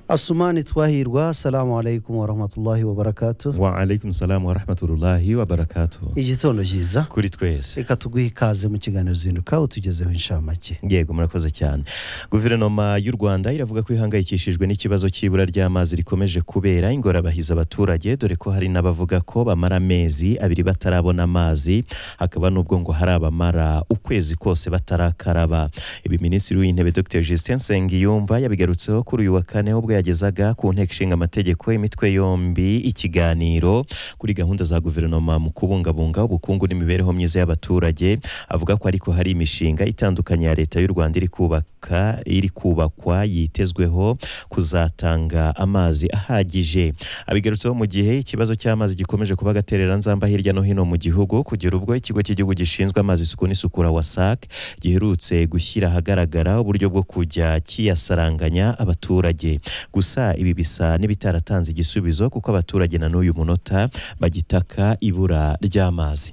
asumani twahirwa assalamu alaikum warahmatullahi wabarakatuh wa alaikum salamu wa rahmatullahi wa barakatuh igitondo cyiza kuri twese reka tuguhe ikaze mu kiganiro zinduka utugezeho inshamake yego murakoze cyane guverinoma y'u rwanda iravuga ko ihangayikishijwe n'ikibazo cy'ibura ry'amazi rikomeje kubera ingorabahiza abaturage dore ko hari n'abavuga ko bamara amezi abiri batarabona amazi hakaba n'ubwo ngo hari abamara ukwezi kose batarakaraba ibi minisitiri w'intebe dr justin nsengiyumva yabigarutseho kuri uyu wa kane ubwo yagezaga ku nteko ishinga amategeko imitwe yombi ikiganiro kuri gahunda za guverinoma mu kubungabunga ubukungu n'imibereho myiza y'abaturage avuga ko ariko hari imishinga itandukanye ya leta y'u Rwanda iri kubaka iri kubakwa yitezweho kuzatanga amazi ahagije abigarutseho mu gihe ikibazo cy'amazi gikomeje kuba agatereranzamba hirya no hino mu gihugu kugera ubwo ikigo cy'igihugu gishinzwe amazi isuku n'isukura WASAC giherutse gushyira ahagaragara uburyo bwo kujya kiyasaranganya abaturage gusa ibi bisa n'ibitaratanze igisubizo kuko abaturage na n'uyu munota bagitaka ibura ry'amazi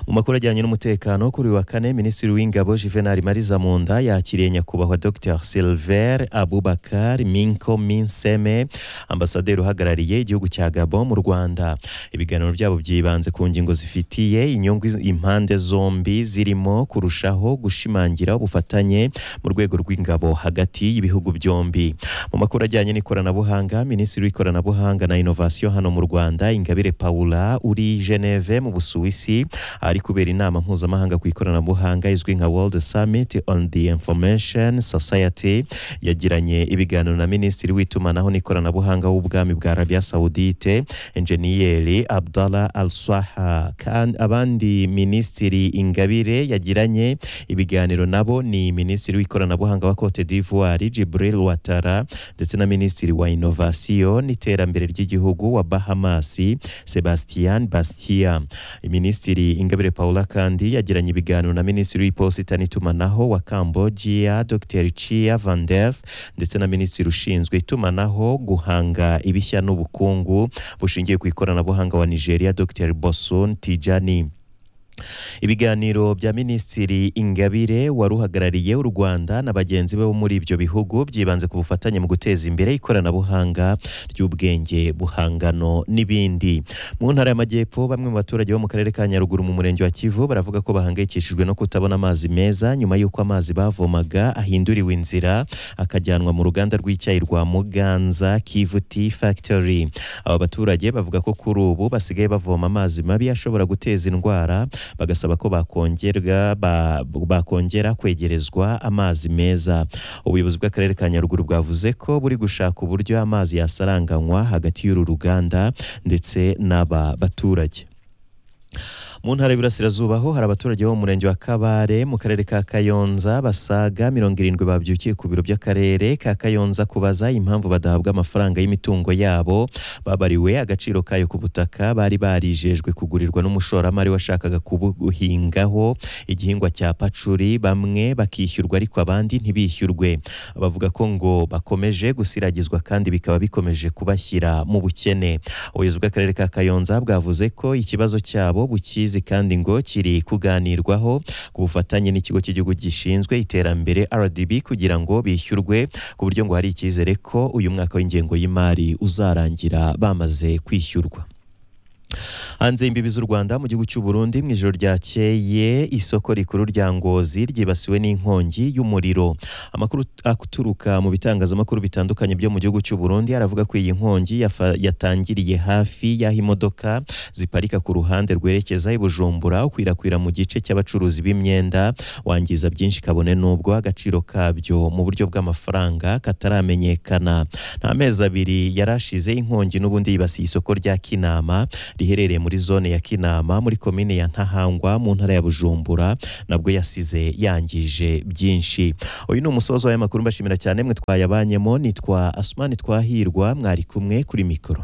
mu makuru ajyanye n'umutekano kuri uyu wa kane minisitiri w'ingabo juvenal mariza munda yakiriye nyakubahwa dr silver abubakar minko minseme ambasaderi uhagarariye igihugu cya gabo mu rwanda ibiganiro byabo byibanze ku ngingo zifitiye inyungu impande zombi zirimo kurushaho gushimangira ubufatanye mu rwego rw'ingabo hagati y'ibihugu byombi mu makuru ajyanye n'ikoranabuhanga minisitiri w'ikoranabuhanga na inovasiyo hano mu rwanda ingabire paula uri geneve mu busuwisi ahari kubera inama mpuzamahanga ku ikoranabuhanga izwi nka World Summit on the Information Society yagiranye ibiganiro na minisitiri w'itumanaho n'ikoranabuhanga w'ubwami bwa Arabia Saudite enjeniyeri Abdallah Al Swaha kandi abandi minisitiri Ingabire yagiranye ibiganiro nabo ni minisitiri w'ikoranabuhanga wa Cote d'Ivoire Jibril Ouattara ndetse na minisitiri wa Innovation n'iterambere ry'igihugu wa Bahamas Sebastian Bastia minisitiri Ingabire Paula kandi yagiranye ibiganiro na Minisitiri w'Iposita n'itumanaho wa Cambodia Dr Chia Van Der ndetse na Minisitiri ushinzwe itumanaho guhanga ibishya n'ubukungu bushingiye ku ikoranabuhanga wa Nigeria Dr Bosun Tijani ibiganiro bya minisitiri ingabire wari uhagarariye u rwanda na bagenzi be bo muri ibyo bihugu byibanze ku bufatanye mu guteza imbere ikoranabuhanga ry'ubwenge buhangano n'ibindi mu ntara y'amajyepfo bamwe mu baturage bo mu karere ka nyaruguru mu murenge wa kivu baravuga ko bahangayikishijwe no kutabona amazi meza nyuma y'uko amazi bavomaga ahinduriwe inzira akajyanwa mu ruganda rw'icyayi rwa muganza kivu tea factory aba baturage bavuga ko kuri ubu basigaye bavoma amazi mabi ashobora guteza indwara bagasaba ko bakongera bakongera kwegerezwa amazi meza ubuyobozi bw'akarere ka nyaruguru bwavuze ko buri gushaka uburyo amazi yasaranganywa hagati y'uru ruganda ndetse n'aba baturage mu ntara y'Iburasirazuba ho hari abaturage bo mu murenge wa Kabare mu karere ka Kayonza basaga mirongo irindwi babyukiye ku biro by'akarere ka Kayonza kubaza impamvu badahabwa amafaranga y'imitungo yabo babariwe agaciro kayo ku butaka bari barijejwe kugurirwa n'umushoramari washakaga kubuhingaho igihingwa cya pacuri bamwe bakishyurwa ariko abandi ntibishyurwe bavuga ko ngo bakomeje gusiragizwa kandi bikaba bikomeje kubashyira mu bukene ubuyobozi bw'akarere ka Kayonza bwavuze ko ikibazo cyabo bukizi kandi ngo kiri kuganirwaho ku bufatanye n'ikigo cy'igihugu gishinzwe iterambere RDB kugira ngo bishyurwe ku buryo ngo hari icyizere ko uyu mwaka w'ingengo y'imari uzarangira bamaze kwishyurwa hanze y'imbibi z'u rwanda mu gihugu cy'u burundi mu ijoro ryakeye isoko rikuru rya ngozi ryibasiwe n'inkongi y'umuriro amakuru aturuka mu bitangazamakuru bitandukanye byo mu gihugu cy'u burundi aravuga ko iyi nkongi yatangiriye hafi y'aho imodoka ziparika ku ruhande rwerekeza i bujumbura ukwirakwira mu gice cy'abacuruzi b'imyenda wangiza byinshi kabone n'ubwo agaciro kabyo mu buryo bw'amafaranga kataramenyekana nta mezi abiri yarashize inkongi n'ubundi yibasiye isoko rya kinama riherereye muri zone ya Kinama muri komine ya Ntahangwa mu ntara ya Bujumbura nabwo yasize yangije byinshi uyu ni umusozo w'aya makuru mbashimira cyane mwe twayabanyemo nitwa Asmani Twahirwa mwari kumwe kuri mikoro